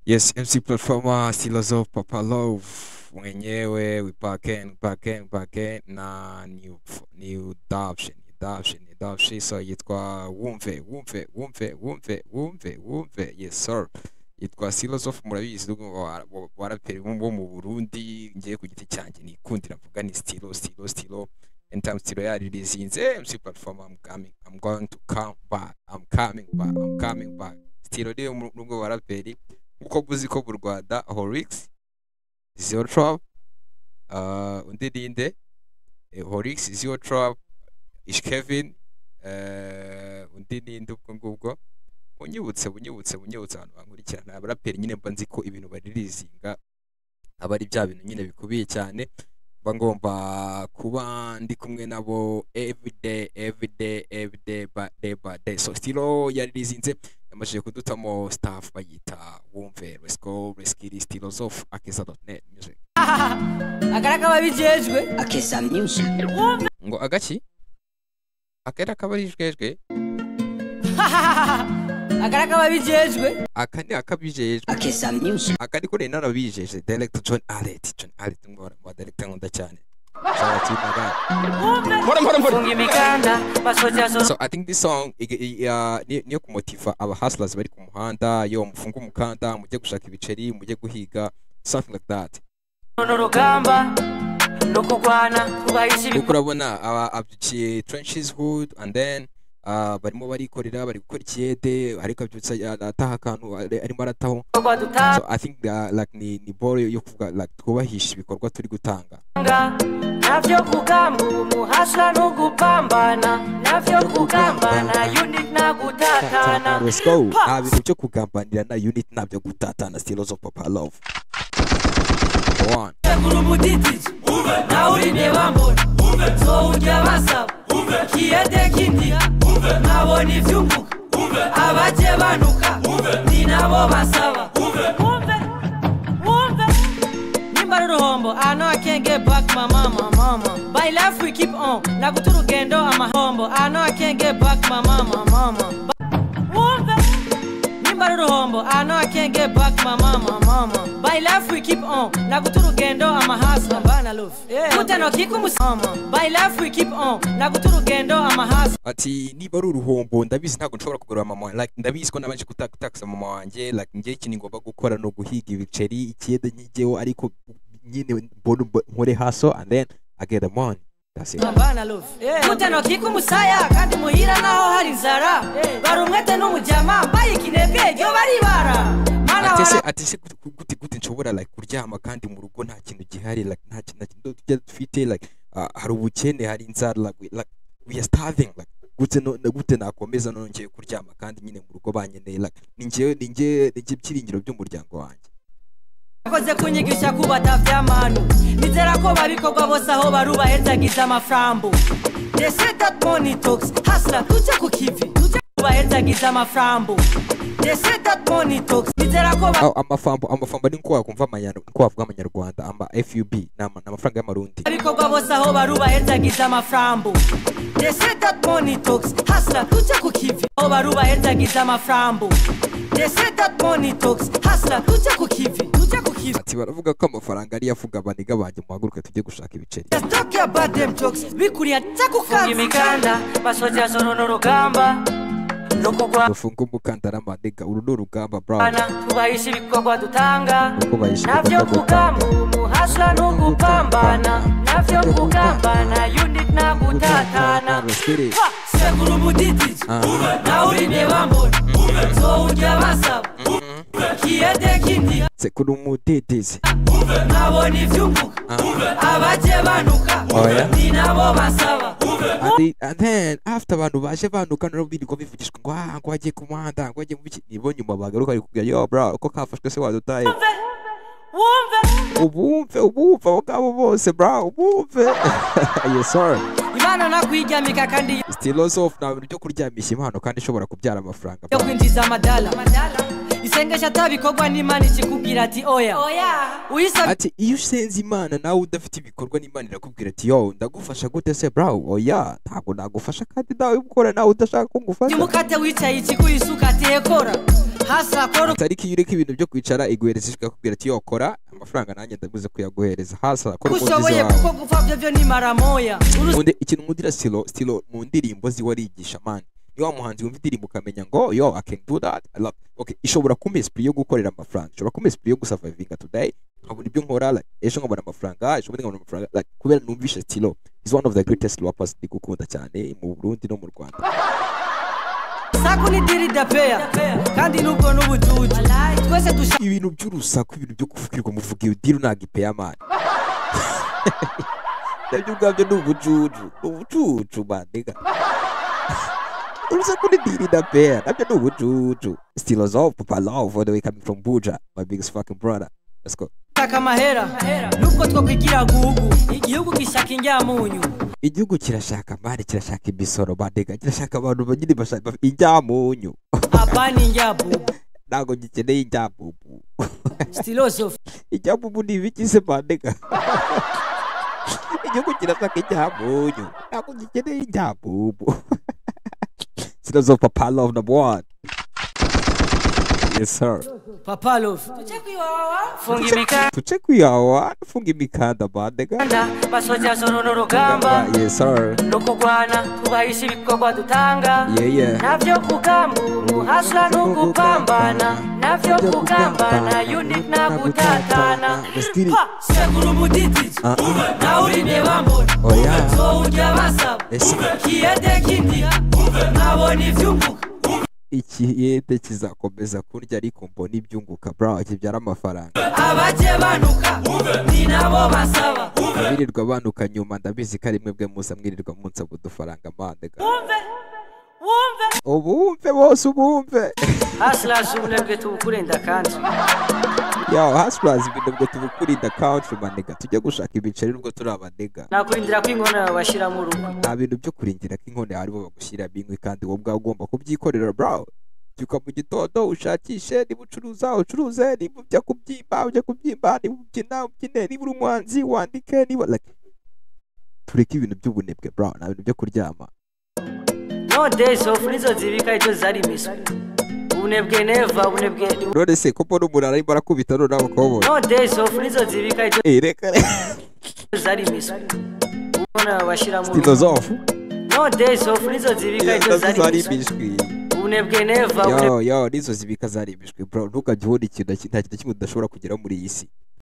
Yes, MC Platforma Silazo Papa Love mwenyewe we back in, back in, back in na new new adoption, adoption, adoption so yitwa wumve, wumve, wumve, wumve, wumve, wumve. Yes sir. Yitwa Silazo murabizi nubwo baraperi bo mu Burundi ngiye ku giti cyanjye nikundira mvuga ni Stilo, Stilo, Stilo. And time Stilo yaririzinze MC Platforma I'm coming, I'm going to come back. I'm coming back. I'm coming back. Stilo rero nubwo baraperi uko muzi ko mu rwanda horix zero trap uh, undi ninde horix zero trap ish kevin uh, undi ninde ubwo ngubwo unyibutse unyibutse unyibutse abantu bankurikirana abaraperi nyine mba nzi ko ibintu baririzinga aba ari bya bintu nyine bikubiye cyane mba ngomba kuba ndi kumwe nabo everyday everyday everyday by day by day so stilo yaririzinze yamajije kudutamo staff bayita wumve resco reskiri stilosof akeza.net music akara kababijejwe akeza music ngo agaki akera kabarijwejwe akara kababijejwe aka ni akabijejwe akeza music aka ni kuri narabijeje director John Allet John Allet ngora mu director nkunda cyane Shout So I think this song ig- i- uh, ni- niyo kumotiva aba hustlers bari ku muhanda yo mufunge umukanda mujye gushaka ibiceri mujye guhiga something like that kuko urabona aba abyukiye trenches hood and then uh, barimo barikorera bari gukora ikiyede ariko abyutsa a- ataha akantu ari- arimo arataho so I think uh, like ni ni ball yo kuvuga like twubahisha ibikorwa turi gutanga navyo kugamba umuhasha n'ugupambana navyo kugambana unit nagutatana Let's go. nta bintu byo kugambanira na unit ntabyo gutatana stilos of papa love Go on. tegura umudidiji nawe urinde bambona nzowurya basaba kiyateka indira nkabona ibyo mvuga abajye banuka ni nabo basaba wumve wumve nimba ari uruhombo I know I can't get back my mama mama by life we keep on naguta urugendo amahombo I know I can't get back my mama mama wumve nimba ari uruhombo I know I can't get back my mama mama by life we keep on naguta urugendo amahasa mbana love kutanokika umusama by life we keep on naguta urugendo amahasa ati niba ari uruhombo ndabizi ntabwo nshobora kugura mama like ndabizi ko nabanje kuta- gutakasa mama wanjye like njye ikintu ngomba gukora ni uguhiga ibiceri ikiyede nkigeho ariko nyine mbone umbo- nkore haso and then I get the money that's it abana love mutanokika umusaya kandi muhira naho hari inzara bari umwete n'umujyama mbaye ikinebwe ryo baribara mana ati se wara ati se gute- gute gute nshobora like kuryama kandi mu rugo nta kintu gihari like nta kintu nta kintu tujya dufite like ah, hari ubukene hari inzara like, we- like we are starving like gute no na- gute nakomeza none ngiye kuryama kandi nyine mu rugo banyeneye like ni ngiye ni ngiye ni ngiye ibyiringiro by'umuryango wanjye bakoze kunyigisha ko batavyamanu nizera ko babikorwa bose aho barubaherzagiza amafarambo They say that money talks hasla tujye ku kivi tujye kubaherzagiza amafarambo They say that money talks nizera ko ba- Aho amafambo amafambo ni nko wakumva amanyarwanda nko wavuga amanyarwanda ama FUB ni ama- ni amafaranga y'amarundi ibikorwa bose aho barubaherzagiza amafarambo They say that money talks hasla tujye ku kivi aho barubaherzagiza amafarambo They say that money talks hasla tujye ku kivi tujye ku kivi ati baravuga ko amafaranga ariyo avuga abaniga banjye muhaguruke tujye gushaka ibiceri Just talk your bad damn jokes bikuriya Funga cyakukanze imikanda basoja zoro n'urugamba no kurwana dufunge umukandara maniga uru ni urugamba brown tubahisha ibikorwa dutanga kuko bayishyura navyo ibikorwa kugamba dutanga. umuhasha ni ugupambana navyo kugambana unit nagutatana Abasore, sekura umudidiji Ah. nawe urinde bambona nzowurya basaba kiyateka indira sekuru umutetezi nkabona ibyo mvuga abajye banuka Oya. ni nabo basaba Andi- and then after abantu baje banuka nabo birirwa bivugishwa ngo ah ngo wagiye ku muhanda ngo wagiye mu biki nibo nyuma bagaruka bari kugira yo bro uko kafashwe se wadutaye wumve ubumve ubumve abo ngabo bose bro ubumve yes sir imana nakwiryamika kandi Still also of nta bintu byo kuryamisha impano kandi ishobora kubyara amafaranga yo kwinjiza amadala isengesha atabikorwa n'imana ikikubwira ati oya uyisabye ati iyo usenze imana nawe udafite ibikorwa n'imana irakubwira ati yo ndagufasha gute se brawo oya ntabwo nagufasha kandi nawe gukora nawe udashaka ko ngufasha umukate wicaye ikigo isuka tekora hasi akora tariki iyo ureka ibintu byo kwicara iguhereza ijwi ikakubwira ati yo kora amafaranga nanjye ndaguze kuyaguhereza hasi arakora uko umudizi ushoboye wawe kuko gupfa byo byo ni maramoya Uruzi- Undi- ikintu nkundira silo silo mu ndirimbo ziwe arigisha mani ni wa muhanzi wumva indirimbo ukamenya ngo yo i can do that I love okay ishobora kumpa esprit yo gukorera amafaranga ishobora kumpa esprit yo gusurvivinga today nkabona ibyo nkora like, ejo nkabona amafaranga ejo bundi nkabona amafaranga like, kubera numvishe silo is one of the greatest rappers ndi gukunda cyane mu burundi no mu rwanda saku ni diri dapeya kandi nubwo n'ubujuju twese dushaka ibintu by'urusaku ibintu byo kuvugirwa muvuga iyo diri ntagipeya amani nabyo ubwabyo ni ubucucu ni ubucucu mandiga urusaku ni diri na peya nabyo ni ubucucu stilo zo papa love all the way coming from buja my biggest fucking brother let's go amahera nubwo twakwigira gugu igihugu gishaka injyamunyu igihugu kirashaka mani kirashaka imisoro mandiga kirashaka abantu banyine bashaka injyamunyu aba ni injyabubu ntabwo gikeneye injyamubu silosofi ijyamubu ni ibiki se mandiga igihugu kirashaka ijyamunyu ntabwo gikeneye ijyamubu stilo zo papa love number one yes sir papalofi funga imikanda tuce kwihawa funga imikanda bandega basoza zoro n'urugamba yes sir no kurwana tubahisha ibikorwa dutanga yeah yeah navyo kugambuhasha n'ugupambana navyo kugambana unit na gutatana Let's get it. sekuru mudidiji Ah, ah. nawe urindeba mbona Oya. so urya basaba Ese. kiyede kindi nabona ibyunguka ikiyede kizakomeza kurya ariko mbona ibyunguka bra kibyara amafaranga abajye banuka ni nabo basaba abirirwa abanuka nyuma ndabizi ko ari mwebwe muza mwirirwa munsaba udufaranga mandega ubumve bose ubumve hasilaje ubunebwe tubukurenda kandi Yo, hustlers ibintu ngo tubukurinde country manega tujye gushaka ibiceri nubwo turi abanega nakurindira ko inkono yawe bashyira mu rugo nta bintu byo kurindira ko inkono yawe aribo bagushyirira bimwe kandi wowe ubwawe ugomba kubyikorera bro byuka mu gitondo ushakishe niba ucuruza ucuruze niba ujya kubyimba ujya kubyimba niba ubyina ubyine niba uri umuhanzi wandike niba like tureke ibintu by'ubunebwe bro nta bintu byo kuryama nodezi ofu nizo zibika icyo zari imiswi ubunebwe neva ubunebwe ni none se ko mbona umuntu arimo arakubita noneho bakobona nodezi ofu nizo zibika icyo Eh, reka reka zari imiswi ubona bashyira mu rugo filozofu nodezi ofu nizo zibika icyo nazo zari zari imiswi imishwi ubunebwe neva yo yo n'izo zibika zaremejwe bro ntukajye ubona ikintu na ki- nta kintu kimwe udashobora kugeraho muri iyi si